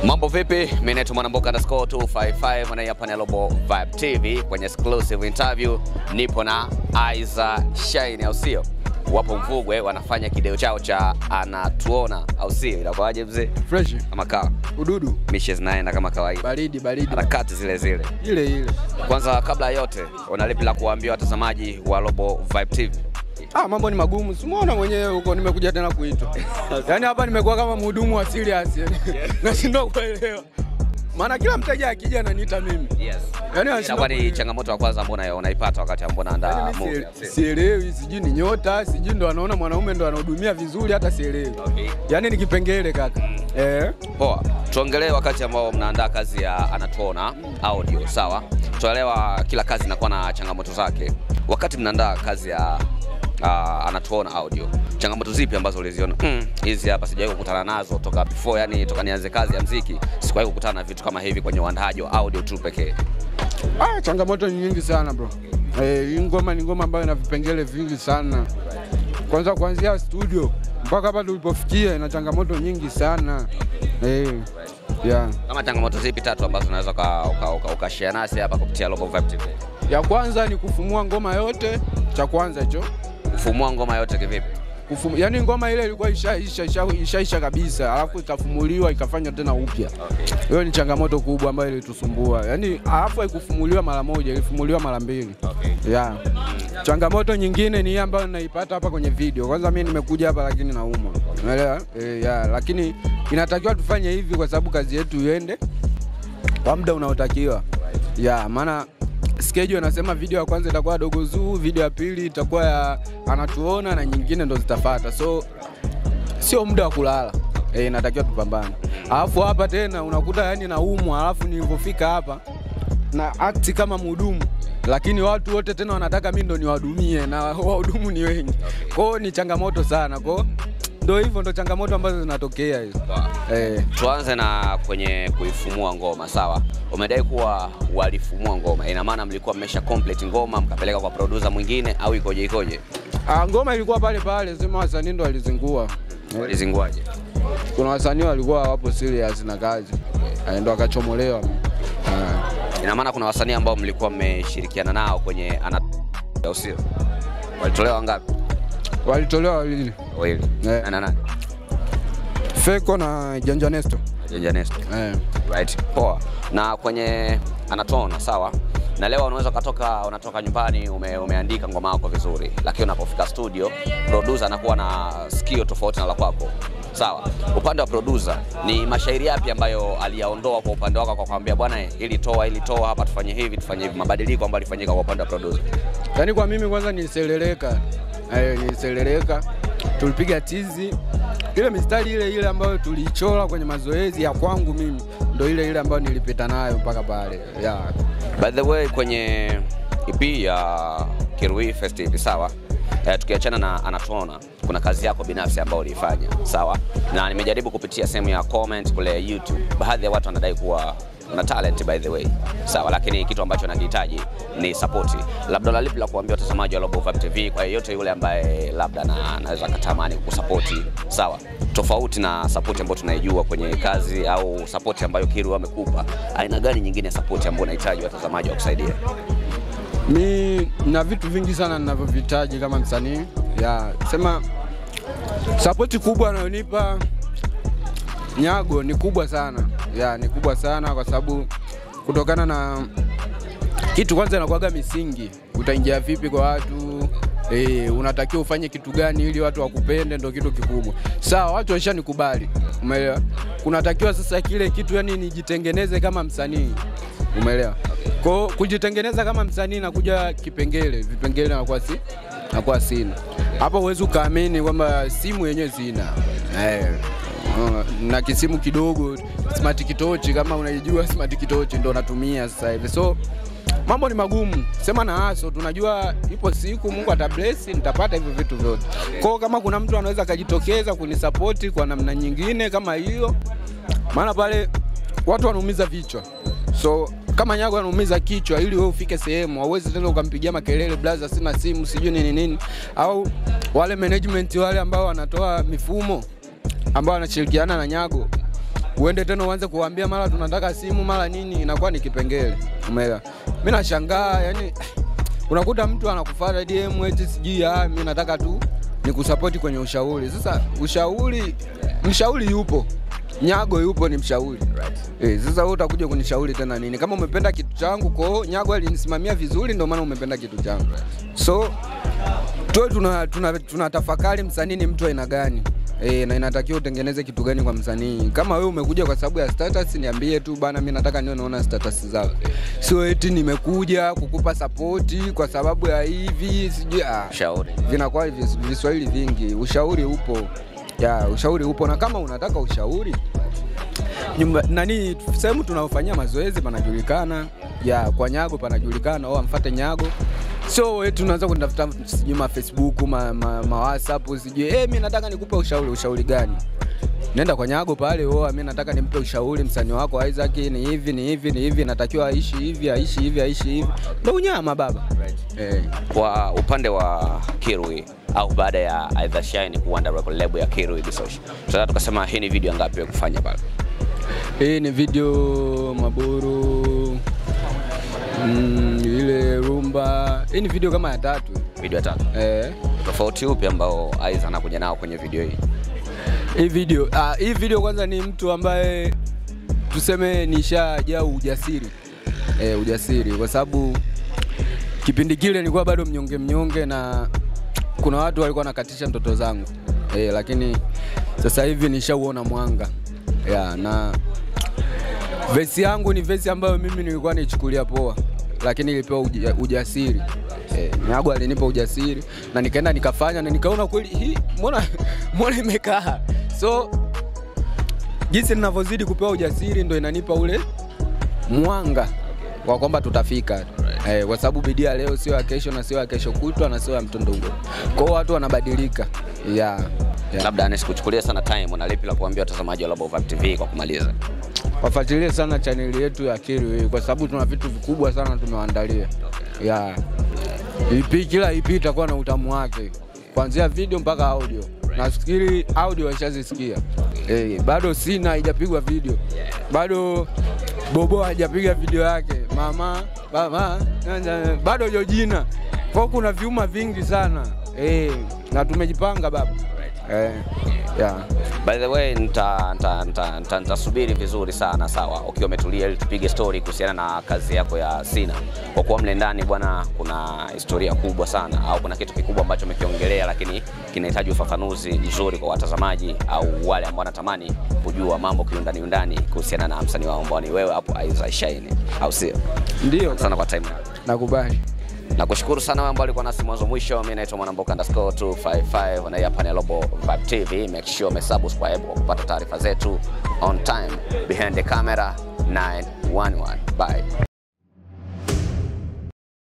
Mambo vipi? Mimi naitwa Mwanamboka underscore 255 na hapa ni Global Vibe TV kwenye exclusive interview. Nipo na Aiza Shine au sio? Wapo Mvugwe wanafanya kideo chao cha anatuona au sio? Inakuwaje mzee? Fresh Kama kawa. ududu Mishe zinaenda kama kawaida. baridi baridi Harakati zile zile. ile ile. Kwanza kabla ya yote, una lipi la kuambia watazamaji wa Global Vibe TV? Ah, mambo ni magumu, simuona mwenyewe huko, nimekuja tena kuitwa. Yaani hapa nimekuwa kama mhudumu wa serious yani. Nashindwa kuelewa. Maana kila mteja akija ananiita mimi. Yes. Yaani Inakuwa ni anashindwa changamoto ya kwanza mbona unaipata wakati ambao unaandaa Yaani movie. mimi sie- sielewi, sijui ni nyota, sijui ndo anaona mwanaume ndo anahudumia vizuri, hata sielewi. Okay. Yaani ni kipengele kaka. Eh. Poa, tuongelee wakati ambao mnaandaa kazi ya anatuona audio, sawa? Tuelewa kila kazi inakuwa na changamoto zake. Wakati mnaandaa kazi ya uh, anatuona audio, changamoto zipi ambazo uliziona? Mm, hizi hapa sijawahi kukutana nazo toka before, yani toka nianze kazi ya mziki sikuwahi kukutana na vitu kama hivi kwenye uandaaji wa audio tu pekee. Ah, changamoto ni nyingi sana bro. Eh, hii ngoma ni ngoma ambayo ina vipengele vingi sana. Kwanza kuanzia studio mpaka hapa tulipofikia ina changamoto nyingi sana. Eh, yeah. Kama changamoto zipi tatu ambazo unaweza uka- uka- uka- ukashare nasi hapa kupitia Global Vibe TV? Ya kwanza ni kufumua ngoma yote, cha kwanza hicho. Kufumua ngoma yote kivipi? Kufum, yani ngoma ile ilikuwa ishaisha isha, ishaisha kabisa, alafu ikafumuliwa ikafanywa tena upya. Hiyo ni changamoto kubwa ambayo ilitusumbua. Yaani alafu haikufumuliwa mara moja, ilifumuliwa mara mbili. Okay. Yeah. Changamoto nyingine ni hii ambayo naipata hapa kwenye video. Kwanza mimi nimekuja hapa lakini naumwa. Unaelewa? Eh, yeah. Lakini inatakiwa tufanye hivi kwa sababu kazi yetu iende kwa muda unaotakiwa. Yeah, maana schedule anasema video ya kwanza itakuwa dogo zuu, video ya pili itakuwa ya anatuona na nyingine ndo zitafuata. So sio muda wa kulala. Eh, inatakiwa tupambane. Alafu hapa tena unakuta yani naumwa, alafu nilivyofika hapa na act kama mhudumu lakini watu wote tena wanataka mimi ndo niwahudumie na wahudumu ni wengi. Kwa hiyo ni changamoto sana. Kwa hiyo ndo hivyo ndo changamoto ambazo zinatokea hizo. Eh, Tuanze na kwenye kuifumua ngoma, sawa? Umedai kuwa walifumua ngoma, ina maana mlikuwa mmesha complete ngoma mkapeleka kwa producer mwingine au ikoje ikoje? ah, ngoma ilikuwa pale pale, sema wasanii ndo walizingua. Eh, Walizinguaje? kuna wasanii walikuwa wapo serious na kazi. Eh, ndo akachomolewa. Ah. Ina maana kuna wasanii ambao mlikuwa mmeshirikiana nao kwenye ana au sio? Walitolewa ngapi? Walitolewa wawili. Wawili. Eh. Nani na nani? Feko na Janja Nesto. Janja Nesto. Eh. Right. Poa. Na kwenye anatona sawa? Na leo unaweza ukatoka unatoka nyumbani ume, umeandika ngoma yako vizuri, lakini unapofika studio producer anakuwa na sikio tofauti na la kwako. Sawa. Upande wa producer ni mashairi yapi ambayo aliyaondoa kwa upande wako kwa kwambia bwana, ili toa ili toa hapa tufanye hivi tufanye hivi, mabadiliko ambayo alifanyika kwa upande wa producer? Yaani kwa mimi kwanza niseleleka. Eh, niseleleka. Tulipiga tizi. Ile mistari ile ile ambayo tuliichora kwenye mazoezi ya kwangu mimi ndo ile ile ambayo nilipita nayo mpaka pale. Yeah. By the way, kwenye EP ya Kirui Festival sawa, eh, tukiachana na anatuona, kuna kazi yako binafsi ambayo uliifanya sawa, na nimejaribu kupitia sehemu ya comment kule YouTube, baadhi ya watu wanadai kuwa una talent by the way sawa, lakini kitu ambacho nakihitaji ni support. Labda la lipi la kuambia watazamaji wa Global Vibe TV kwa yeyote yule ambaye labda na anaweza katamani kukusapoti sawa, tofauti na support ambayo tunaijua kwenye kazi au support ambayo Kiru amekupa, aina gani nyingine ya support ambayo unahitaji watazamaji wa kusaidia? Mi na vitu vingi sana ninavyovihitaji kama msanii. Ya, sema sapoti kubwa anayonipa Nyago ni kubwa sana. Ya, ni kubwa sana kwa sababu kutokana na kitu kwanza inakuwaga misingi. Utaingia vipi kwa watu? E, unatakiwa ufanye kitu gani ili watu wakupende, ndo kitu kikubwa. Sawa, watu washanikubali, umeelewa? Kunatakiwa sasa kile kitu yani nijitengeneze kama msanii, umeelewa? Kwa kujitengeneza kama msanii nakuja kipengele, vipengele nakuwa si nakuwa sina. Hapo huwezi ukaamini kwamba simu yenyewe sina eh, uh, na kisimu kidogo smart kitochi, kama unaijua smart kitochi ndo natumia sasa hivi so mambo ni magumu, sema na aso, tunajua ipo siku Mungu atabless nitapata hivyo vitu vyote. Kwa hiyo kama kuna mtu anaweza akajitokeza kunisapoti kwa namna nyingine kama hiyo, maana pale watu wanaumiza vichwa, so kama Nyago anaumiza kichwa ili wewe ufike sehemu, hauwezi tena ukampigia makelele blaza, sina simu sijui nini nini, au wale management wale ambao wanatoa mifumo ambao wanashirikiana na Nyago uende tena uanze kuambia mara tunataka simu mara nini, inakuwa ni kipengele. Umeelewa? Mimi nashangaa yani, unakuta mtu anakufuata DM eti sijui ah, mimi nataka tu nikusapoti kwenye ushauri. Sasa ushauri, mshauri yupo Nyago yupo ni mshauri eh. Sasa wewe utakuja kunishauri tena nini? Kama umependa kitu changu, kwa Nyago alinisimamia vizuri, ndio maana umependa kitu changu. So tuwe tuna, tuna, tuna tafakari msanii ni mtu aina gani e, na inatakiwa utengeneze kitu gani kwa msanii. Kama wewe umekuja kwa sababu ya status, niambie tu bana, mimi nataka niwe naona status zako, sio eti nimekuja kukupa sapoti kwa sababu ya hivi sijui ah Shauri. vinakuwa vis- viswahili vingi. Ushauri upo ya ushauri upo, na kama unataka ushauri nyumba nani, sehemu tunaofanyia mazoezi panajulikana, ya kwa Nyago panajulikana, au amfuate Nyago. So eti unaanza kunitafuta sijui ma Facebook ma, ma, ma WhatsApp sijui eh, mimi nataka nikupe ushauri. Ushauri gani? Nenda kwa Nyago pale, oh, mimi nataka nimpe ushauri msanii wako Isaac, ni hivi ni hivi ni hivi, natakiwa aishi hivi aishi hivi aishi hivi, ndio unyama baba eh. Kwa upande wa Kirui au baada ya Aidha Shine kuanda record label ya Kirui Bisosh, tunataka tukasema hii ni video ngapi ya kufanya pale? Hii ni video Maburu mm, ile rumba. Hii ni video kama ya tatu Video ya tatu. eh. Tofauti upi ambao Aidha anakuja nao kwenye video hii? Hii video ah, hii video kwanza ni mtu ambaye tuseme nishajaa ujasiri eh, ujasiri kwa sababu kipindi kile nilikuwa bado mnyonge mnyonge, na kuna watu walikuwa wanakatisha ndoto zangu eh, lakini sasa hivi nishauona mwanga yeah, na vesi yangu ni vesi ambayo mimi nilikuwa naichukulia poa, lakini ilipewa uja, ujasiri eh, Nyago alinipa ujasiri na nikaenda nikafanya na nikaona kweli hii mbona mbona imekaa so jinsi ninavyozidi kupewa ujasiri ndo inanipa ule mwanga wa kwamba tutafika eh, kwa sababu bidii ya leo sio ya kesho na sio ya kesho kutwa na sio ya mtondogoo. Kwa hiyo watu wanabadilika yeah, yeah. Labda nisikuchukulie sana time, una lipi la kuambia watazamaji wa Global Vibe TV kwa kumaliza? wafuatilie sana chaneli yetu ya Kiru hii kwa sababu tuna vitu vikubwa sana tumewaandalia. Yeah. EP kila EP itakuwa na utamu wake kuanzia video mpaka audio. Nafikiri audio waishazisikia. Eh, bado sina haijapigwa video. Bado Bobo hajapiga video yake. Mama, mama, bado Jojina. Kwa hiyo kuna viuma vingi sana. Eh, na tumejipanga baba. Eh, yeah. By the way, nita- nita- nita- nita- nitasubiri vizuri sana sawa, ukiwa umetulia ili tupige story kuhusiana na kazi yako ya Sina. Kwa kuwa mle ndani bwana, kuna historia kubwa sana au kuna kitu kikubwa ambacho umekiongelea, lakini kinahitaji ufafanuzi mzuri kwa watazamaji au wale ambao wanatamani kujua mambo kiundani undani kuhusiana na msanii wao ambao ni wewe hapo Aisha Shine, au sio? Ndio, Asante sana kwa time yako. nakubali. Nakushukuru sana wewe ambao ulikuwa nasi mwanzo mwisho. Mimi naitwa Mwanamboka underscore 255 na hii hapa ni Global Vibe TV. Make sure umesubscribe kwa kupata taarifa zetu on time. Behind the camera 911. Bye.